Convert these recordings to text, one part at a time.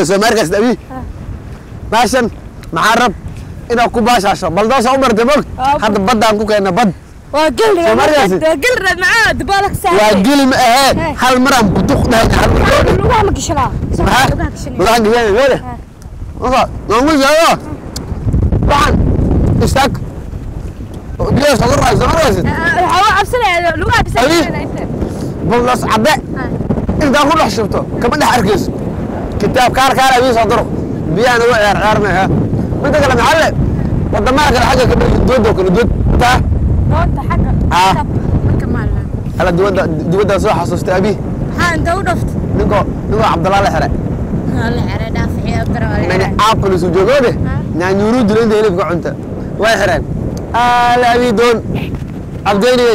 soo maarkaas abi baashan maxaa rab inaad ku baashaasho baldoosa u martay mog Aa, hadda baddaan ku keenna bad waa gel Soo markaasi? waa gel rad macaa dabaalka waa saaray geli ma ahee Hey. hal maraan butuq dhahayna hal mar lugaha ma gashanaa maxaa lugaha gashanaa madaxa gisheen weele maka noongu sheego waxaan istaag biyo soo raay soo maraysid waxaa u cabsanaya lugaha Abi. bisaa inta baldoos cadde intaan ku dhex shubto kama dhex arkayso kitaab kaar kaar abii soo duro biyahana uga ciyaar ciyaarmaya midda kale maxalle wadamaha kale xagga ka dhigi doodo kale dood taa doonta xagga Ah. marka maalna ala dibadda dibadda soo xasuustay abi maxaa inta u dhaftay ninkoo ninkoo cabdallah la xiray la xere dhaaficiyo abdara nani aapolis ujoogode nyaanyuuru dilo inta hilibka cunta way xireen ala abi doon abdeyniyey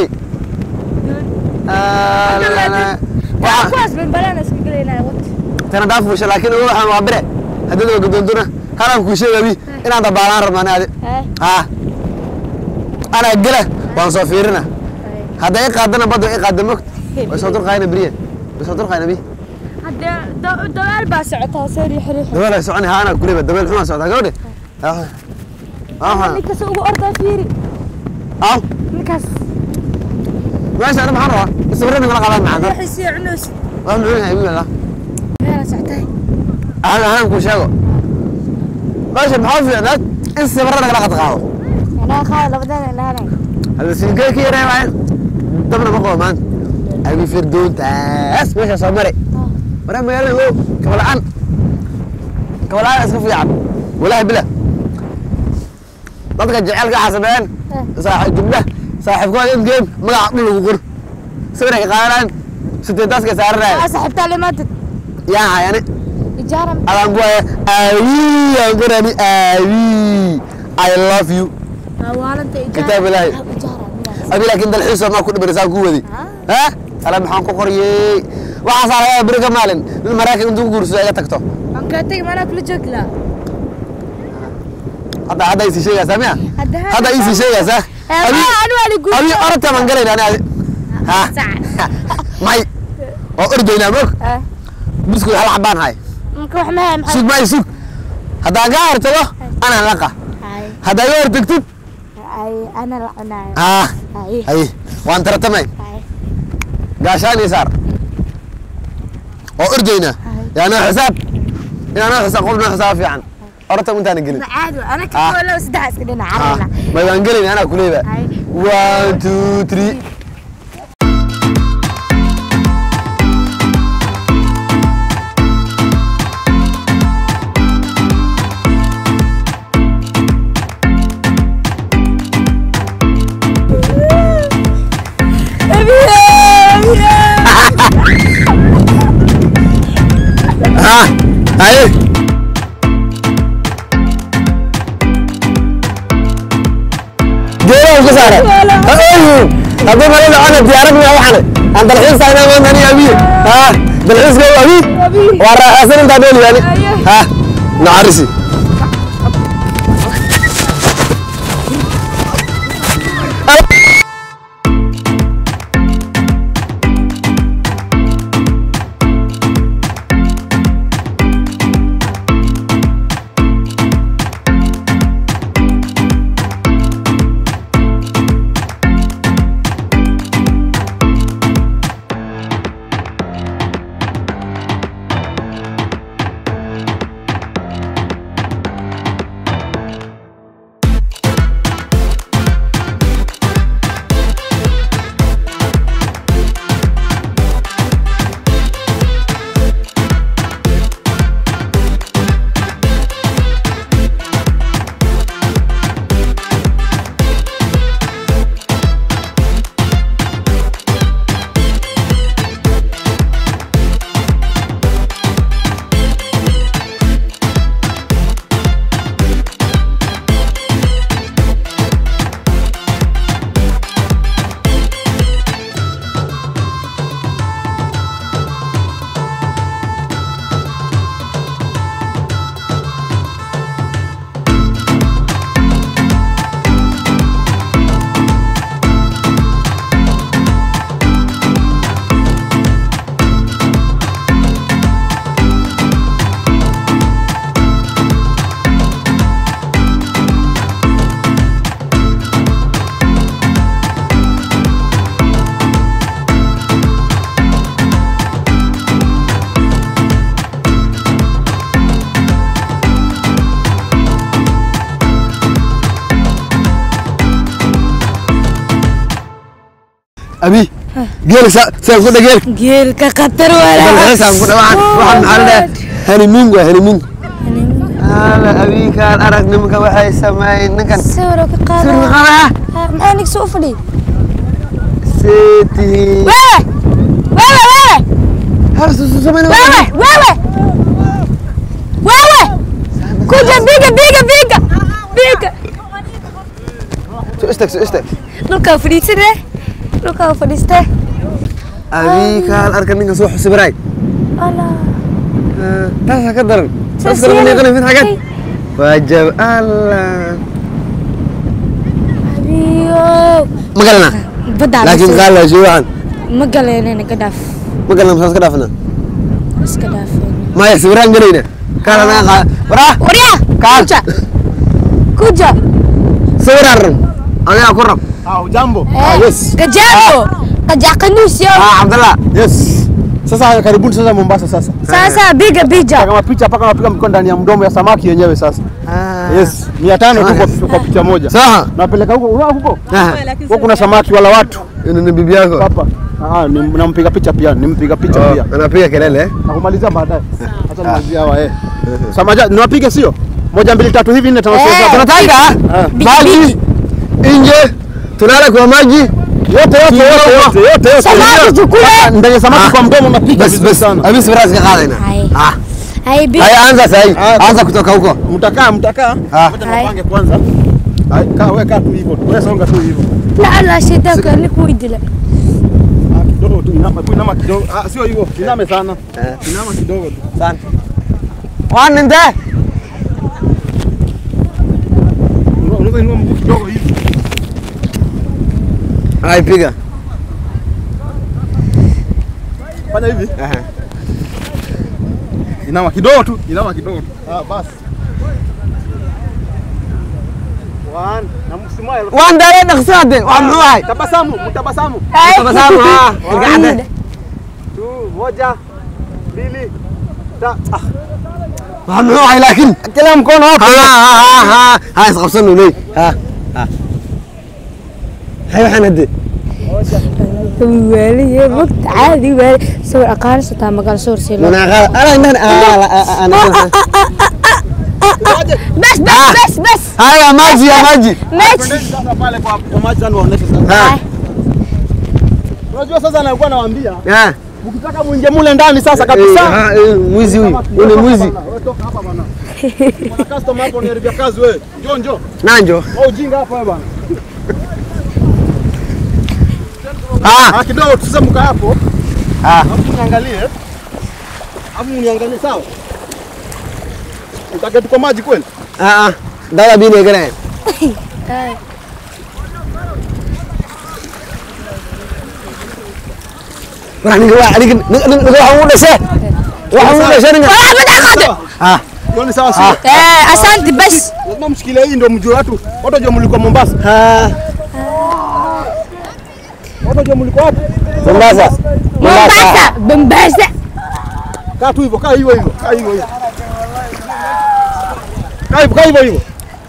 waxaa kuwaas banbalana iska gelaynaa wat tana daafusha laakiin ugu waxaan waa bire haddada waa gadoontuna halaan kuu sheega abi inaan dabaalaan rabnaan adi haa anaa gela waan soo fiirina hadday i qaadana badda i qaada mogt way soo durqaayna beriya way soo durqaayna bi hadde dabaal baa socotaa soo riix riix dabeel ay soconi haa anaa kuleba dabeel xumaa socdaa gabadhe ninkaas ugu ordaa fiiri aw ninkaas meesha ana maxaan rabaa sawirada nagala qaadaan macaan waxay sii cunaysa waa muxuu yahay wiil allah meela socotay aan anaan kuu sheego meesha maxaa fiicnaad in sawirada nagala qad qaado anaa qaada labadana ilaanay hada siinkeey ka yaree waayan dabna ma qabo maanta abi firdoontaas meesha soo mare maraa magaalada wow kabala'aan kabala'aan iska fiican walaahi bila dadka jecelka xasabeeyaan saaxiib gabdha saaxiibkooda in game magaca dhul lagu qor sawirka qaadanaan siteetaaska saaranaaya aa saaxiibtaa limaantid yaa hayane ijaara adaan ku haya aawi aan qorani aawi i love you waalanta ijaara Kitaab Ilaahay. ijaara abi laakiin dalxiisa maa ku dhibanaysaa ku wadi ha ala maxaan ku qoriyey waxaasaa laga yaaba beri ka maalin nin maraykan intuu ku guursado iga tagto aan kaa tegi maanaa kula joogi lahaa hadda hadda isii sheegaysaa miya Hadda- hadda isii sheegaysaa abi anu waa ligu abi orodta baan galayna ani adi ha may oo ordaynaa mog biskud hal xabaan hay marka wax mahay maxay sug may sug haddaan kaa hortago anaan laqa Ay, haddaa iga hortagtid ay, ana la cunaayo ha Ay, hay waan taratamay ay, gaashaan iyo saar oo ordaynaa yaa noo xisaab inaa noo xisaab qof noo xisaab fiican orata intaana gelin caadi waa. ana Ah. ka wala saddex iska dhina Ah, carana may waan gelin anaa kuleeba Ay. one two three ha haye geedaha ka saara haddii mala dhacona diyaarad miya waxane aan dalxiis tagnaa maanta ani abiye ha dalxiiska waa abi waa raaxaysan intaa dheeli yani ha nacarisi abi geela sa saan ku dhageel geelka khatar wala saan ku dhawaan waxaan maxaa la dhahaa honeymoon waa honeymoon ala abi kaan arag nimanka waxay sameeyeen ninkan sawir ka qaada sirri qaba maxaa nigsa u fadhi seeti wewe wewe wewe har su su sameeyeen wewe wewe wewe kuja biga biga biga biga su istag su istag dhulkaa fadhiisane dhulkaa fadhiiste abi kaan arka ninkan soo xusibiraay allah taasa ka daran Saas taas daran yeelay. niqan fin xagan Ay. waajab allah abiyo ma galana baddaa laakiin qaal waa shay waxan ma galeenana ka dhaaf ma galana masaas ka dhaafna iska dhaafeen maya sawiraan galayna kaan anaga qaa waraa waryaa Kaan. kuja kuja sawiraan rab adigaa ku rab Ah, ujambo? Eh, Kajago. Kajakanus yo. ah cabdallah Yes. Sasa karibuni sasa Mombasa sasa. Sasa biga bija. Kama picha paka napiga mikono ndani ya mdomo ya samaki yenyewe sasa. Yes. 500 tu kwa- kwa picha moja. sawa Napeleka huko, unaona huko? Ah, Huko kuna samaki wala watu. yule ni bibi yako Hapa. Ah, ni- nampiga picha pia, nimpiga picha Oh, pia. anapiga kelele eh? Nakumalizia baadaye. Acha nimalizie hawa eh. Samaja, niwapige sio? Moja mbili tatu hivi nne tano sita Eh. saba. tunataka Ah. maji nje tunala kwa maji Yote yote yote yote yote yote. Samaki tukule. Ndani ya samaki Ah. kwa mdomo napiga bas vizuri bas sana. abi sawiraan iska qaadayna Hai. ah Hai biga. haya anza sahi Ah, anza kutoka huko Mtakaa mtakaa. Ah. Ngoja Hai. nipange kwanza. Hai, kaa wewe kaa tu hivyo. Wewe songa tu hivyo. La la shitaka ni kuidile. Ah, kidogo tu inama, tu inama kidogo. Ah, sio hivyo. Iname sana. Eh. Inama kidogo tu. sana wan inte Unaweza unaweza inua mguu kidogo hivi. ai piga Fanya hivi. Aha. Inama kidogo tu. Inama kidogo tu. Ah, basi. One. Na msmile. wan dare dhaqso hadde waa muxuu ahay Tabasamu, mtabasamu. tabasamu ah gacanta Tu, moja, mbili, ta. Ah, waa muxuu ahay laakiin kila mkono hapo. ha ha ha ha isqabsanu ley ha ha hay waxaan hadde Waliye waqti caadi wali sawir aqaan sataa magal sawir si loo. munaaqa ala intan ana Bas bas bas bas. haya maji ya maji Match. Twendeni sasa pale kwa kwa maji sana waoneshe sasa. ha Unajua sasa nakuwa nawaambia, ha ukitaka muingie mule ndani sasa kabisa. ha mwizi huyu huyu ni mwizi Wewe toka hapa bwana. Kuna customer hapo niharibia kazi wewe. Njoo njoo. nanjo Wewe ujinga hapa wewe bwana. ha Ah, kidogo tu sasa mkaa hapo. ha Alafu niangalie. Alafu uniangalie sawa. Utake tuko maji kweli? ha dada bine gane waa ninka waa ninka ninka waxa uu dhashay waxa uu dhashay ninka Ah, bada qade. ha Hiyo ni sawa sio? Eh, asante bas. Lazima mshikilie hii ndio mjue watu. Watu wajue mlikuwa Mombasa. ha Watu wajue mlikuwa wapi? Mombasa Mombasa, Mombasa. Kaa tu hivyo, kaa hivyo hivyo, kaa hivyo hivyo. Kaa hivyo, kaa hivyo hivyo.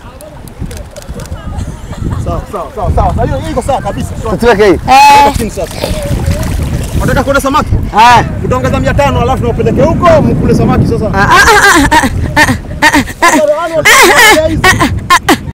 Sawa, sawa, sawa, sawa. Sasa hiyo hiyo iko sawa kabisa. Sawa. tuweke hii Eh, Chini sasa. Unataka kuona samaki? ha Utaongeza 500 alafu niwapeleke huko mkule samaki sasa. Sasa wale walikuwa hizi.